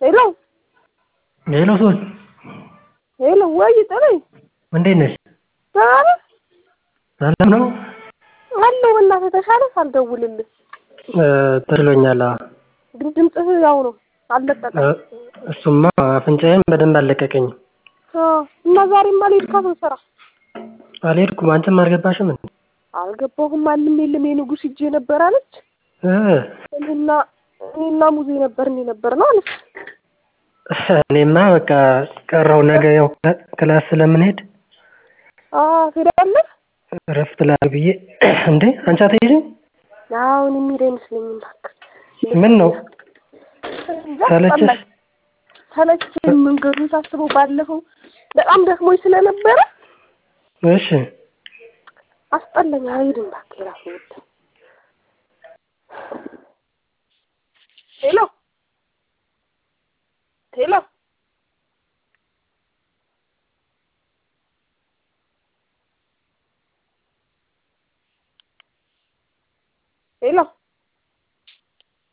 ሄሎ ሄሎ ሶል ሄሎ፣ ወይ ጥሩይ፣ እንዴት ነሽ? ደህና ነህ? ሰላም ነው አለሁ። በእናትህ ተሻለህ? ሳልደውልልህ ተችሎኛል። አዎ። ግን ድምፅህ ያው ነው፣ አልለቀቀም። እሱማ አፍንጫዬም በደንብ አልለቀቀኝም። አዎ። እና ዛሬማ አልሄድካትም ስራ? አልሄድኩም። አንቺም አልገባሽም እንዴ? አልገባሁም። ማንም የለም። የንጉስ ሂጄ ነበር አለች። እ እኔና እኔና ሙዜ ነበር እንዴ ነበር ነው አለች። እኔማ በቃ ቀረው። ነገ ያው ክላስ ስለምንሄድ አዎ ትሄዳለህ? እረፍት ላድርግ ብዬ እንዴ አንቺ አትሄጂም? አሁን የሚሄድ አይመስለኝም። እባክህ ምን ነው እንጃ፣ ሰለቸሽ? አስጠላኝ። ሰለቸኝ። መንገዱን ሳስበው ባለፈው በጣም ደክሞኝ ስለነበረ እሺ አስጠላኝ። አልሄድም እባክህ የራሱ ጉዳይ። ሄሎ ሄሎ ሄሎ